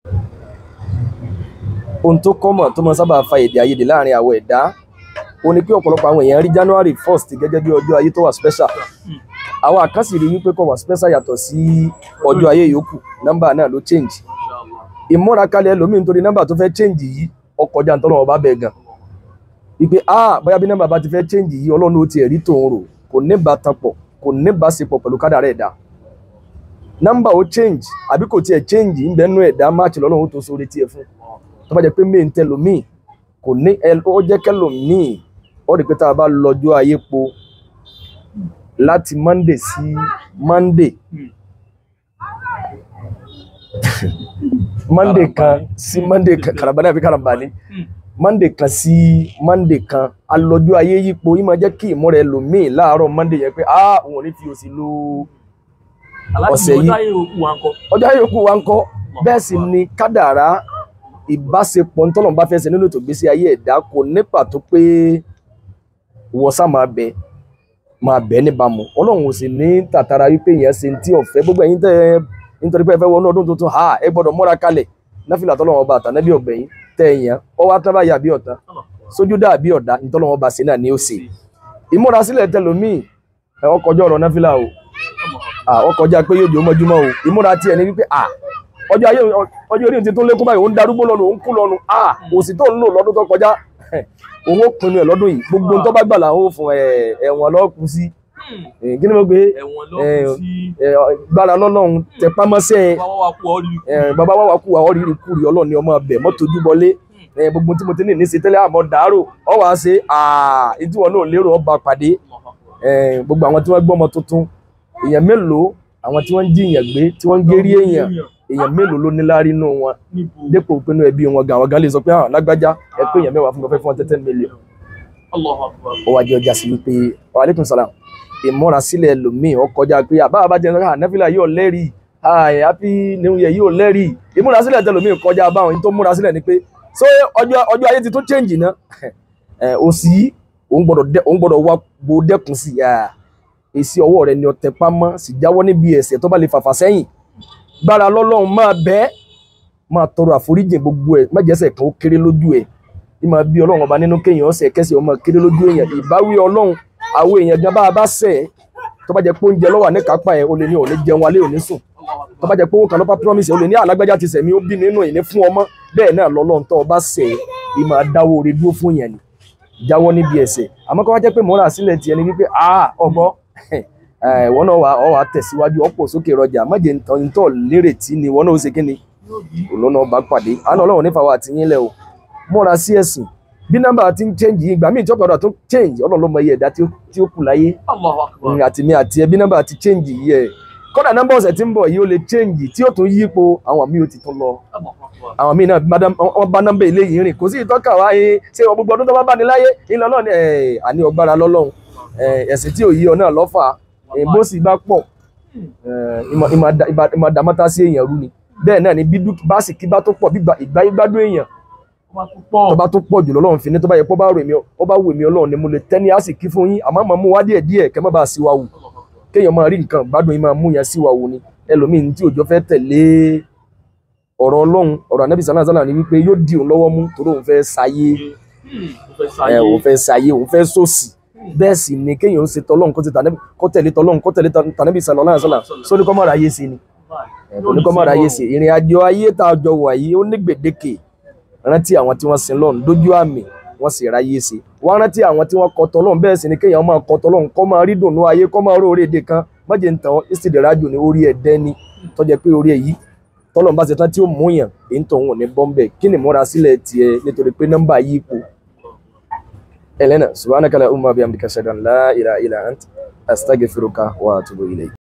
ohun tó kọ́mọ̀ tó máa sábà fa èdè àìyedè láàrin àwọn ẹ̀dá ó ní pé ọ̀pọ̀lọpọ̀ àwọn èèyàn rí January first gẹ́gẹ́ bí ọjọ́ ayé tó wà special àwọn àkáǹsì rí wípé kò wà special yàtọ̀ sí ọjọ́ ayé yòókù nọ́mbà náà ló change ìmúra kalẹ̀ ẹlòmíì nítorí nọ́mbà tó fẹ́ change yìí ọkọjá ń tọ́lọ́wọ́ bá bẹ̀ gan wípé ah bóyá bí nọ́mbà bá ti fẹ́ change yìí ọlọ́run ó ti ẹ̀rí tòun rò kò ní bàtàn pọ̀ kò ní bàṣepọ̀ pẹ̀lú kádàrá ẹ̀dá nọ́mbà ó change àbí kò tiẹ̀ change ń bẹ́nu ẹ̀dá máàcì lọ́lọ́run ó tó sórí tiẹ̀ fún tó bá jẹ́ pé main tẹlòmíì kò ní ó jẹ́ kẹlòmíì ó rí pé tá a bá lọ́jọ́ ayé po láti monday sí monday monday kan sí monday kan karambani àbí karambani monday kan sí monday kan alọ́jọ́ ayé yípo yìí máa jẹ́ kí ìmúra ẹlòmíì láàárọ̀ monday yẹn pé ah òun ò ní fi òsì lo ọ̀sẹ̀ yìí ọjọ́ ayé yòókù wa ń kọ́ bẹ́ẹ̀ sì ni kádàrá ìbáṣepọ̀ ntọ́nà bá fẹ́ ṣe nínú ètò ìgbésí ayé ẹ̀dá kò ní pàtó pé wọ́n sá máa bẹ máa bẹ níbàámu ọlọ́run ò sì ní tàtàrà wípé èèyàn ṣe ti ọ̀fẹ́ gbogbo ẹ̀yin tẹ́ ẹ nítorí pé ẹ fẹ́ wọnú ọdún tuntun ha ẹ gbọ́dọ̀ múra kalẹ̀ náfìlà tọ́lọ́wọ́n ọba àtànẹ́bí ọ̀gbẹ̀yìn tẹ́ èèyàn ọwọ́ atábáyà bí ọ̀tá sójú dà bí ọ̀dà ntọ́lọ́wọ́n ọba sí náà ni ó ṣe ìmúra sílẹ̀ tẹlòmíì ẹ ọkọjọ́ ọ̀rọ̀ náfìlà o ọkọjá pé yóò jẹ́ ọmọjúmọ́ o ìmúra tiẹ̀ ní wípé ah ọjọ́ ayé ọjọ́ orí ti tó lékún báyìí òun darúgbó lọ́nu òun kú lọ́nu ah òsì tó ń lò lọ́dún tó kọjá òun ó pinnu ẹ̀ lọ́dún yìí gbogbo tó bá gbà làwọn ò fún ẹ̀wọ̀n lọ́kù sí kí ni mo gbé gbára lọ́lọ́run tẹpámọ́sẹ́ bàbá wa kú àwọn rírì kúrì ọlọ́ọ̀ni ọmọ ọbẹ̀ mọ́tò ojúbọlé gbogbo tí mo ti ní ní ṣe tẹ́lẹ̀ àmọ́ dàárò ọ wàá ṣe ìdíwọ̀n náà lérò ọba pàdé gbogbo àwọn tí wọ́n gbọ́ ọmọ tuntun èèyàn mélòó àwọn tí wọ́n ń jíyàn gbé tí wọ́n ń gérí èèyàn èèyàn mélòó ló ní láárí nù wọn dépò pinnu ẹbí wọn gan àwọn gan lè sọ pé hàn lágbájá ẹ pé èèyàn mẹ́wàá fún mi fẹ́ fún ọ tẹ́tẹ́ mílíọ̀n. ó wá jẹ́ ọjà sí wípé wàhálẹ́kùn sàlám ìmúra sílẹ̀ lòmíì ó kọjá pé àbá bá jẹ́ nígbà nẹ́fìlà yóò lẹ́rìí happy new year yóò lẹ́rìí ìmúra sílẹ̀ tẹ lòmíì kọjá báwọn tó múra sílẹ̀ ni pé so ọjọ́ ayé ti tó change ná òsì òun gbọ́dọ̀ wá bo dẹ́kun sí èsì ọwọ́ rẹ ni ọ̀tẹ̀ pamọ́ sì jáwọ́ níbi ẹ̀ṣẹ̀ tó bá lè fàfà sẹ́yìn gbára lọ́lọ́run máa bẹ́ máa tọrọ àforíjì gbogbo ẹ̀ má jẹ́sẹ̀ kan ó kéré lójú ẹ̀ bí máa bí ọlọ́run ọba nínú kéèyàn ọ̀sẹ̀ kẹsì ọmọ kéré lójú èèyàn ìbáwí ọlọ́run àwọn èèyàn gan bá a bá sẹ̀ ẹ́ tó bá jẹ́ pé oúnjẹ lọ́wọ́ ní kápá ẹ̀ o lè ní ò ní jẹun alẹ́ òní sùn tó bá jẹ́ pé owó kan lọ́pàá promise ẹ̀ o lè ní alágbájá ti sẹ̀mí ó bí nínú ìní fún ọmọ bẹ́ẹ̀ náà lọ́lọ́run tó o bá sẹ̀ ẹ́ ì máa dáwọ́ oore dúró fún yẹn ni jáwọ́ níbi ẹ̀ṣẹ̀ àmọ́ kó wá jẹ́ pé mọ́ra sílẹ̀ tiẹ̀ ni wípé ah ọgbọ́ wọn náà wà ọ wà tẹ̀síwájú ọ̀pọ̀ sókè rọjà májè ntọ́ lérètí ni wọn náà ó ṣe kí ni òun náà bá pàdé àná ọlọ́run nífa wa àti yín lẹ̀ o múra sí ẹ̀sìn bí nọ́mbà ti ń change yìí ìgbà míì tí ọ̀pọ̀ tó change ọlọ́run ló mọ iye ẹ̀dá tí ó kù láyé àti mi àti ẹ bí nọ́mbà ti change yìí ẹ̀ kódà nọ́mbà ọ̀sẹ̀ tí ń bọ̀ yìí ó lè change tí ó tún yípo àwọn míì ó ti tún lọ àwọn míì náà wọ́n bá nọ́mbà eléyìí rìn kò sí ìtọ́ka wáyé ṣé gbogbo ọdún tó bá bá ní láyé ìlànà ní àní ọgbára lọ́lọ́run ẹ̀sìn tí ò yí ọ náà lọ́fà bó sì bá pọ̀ ìmọ̀ dàmọ́ta sí èèyàn rú ni bẹ́ẹ̀ náà ni bí báàsì kí bá tó pọ̀ bí ìgbà ìgbádùn èèyàn tó bá tó pọ̀ jù lọ́lọ́run fi ní tó bá yẹ kó bá rò mí ó bá wù mí ọlọ́run ni mo lè tẹ́ni á sì kí fún yín àmọ́ mọ̀ mú wá díẹ̀ díẹ̀ kẹ́ má bàa sí wa wù kéèyàn máa rí nǹkan gbádùn yín máa mú yẹn sí wa wù ni ẹlòmíín tí òjò fẹ́ tẹ̀lé ọ̀rọ̀ ọlọ́run ọ̀rọ̀ anábì sàlá sàlá ni wípé yóò di òun lọ́wọ́ mú torí òun fẹ́ sáyé òun fẹ́ sáyé òun fẹ́ sòsì bẹ́ẹ̀ sì ni kéèyàn ó ṣe tọ́lọ́run kó tẹ̀lé tọ́lọ́run kó tẹ̀lé tànàbí sàlọ́lá àṣàlà sóní kọ́ mọ́ra ayé sí ni òní kọ́ mọ́ra ayé sí ìrìn àjò ayé tá a jọ wà yìí ó ní gbèdéke rántí àwọn tí wọ́n sin lọ́run dójú àmì wọ́n sì ráyé sí wọ́n rántí àwọn tí wọ́n kọ tọ́lọ́run bẹ́ẹ̀ sì ni kéèyàn máa kọ tọ́lọ́run kọ́ máa rí dùnú ayé kọ́ máa róore èdè kan mọ́jẹ̀ ń tàn ìsìdìrájò ní orí ẹ̀dẹ́ ni tọ́jẹ́ pé orí ẹ̀ yìí tọ́lọ́run bá ṣe tán tí ó mú yàn èyí tó ń wọ̀ ní bọ́m̀bẹ̀ kí ni múra sílẹ̀ tiẹ̀ nítorí pé nọ́mbà yìí ipò Elena, subhanaka la umma bihamdika ashhadu an la ilaha illa ant astaghfiruka wa atubu ilayk.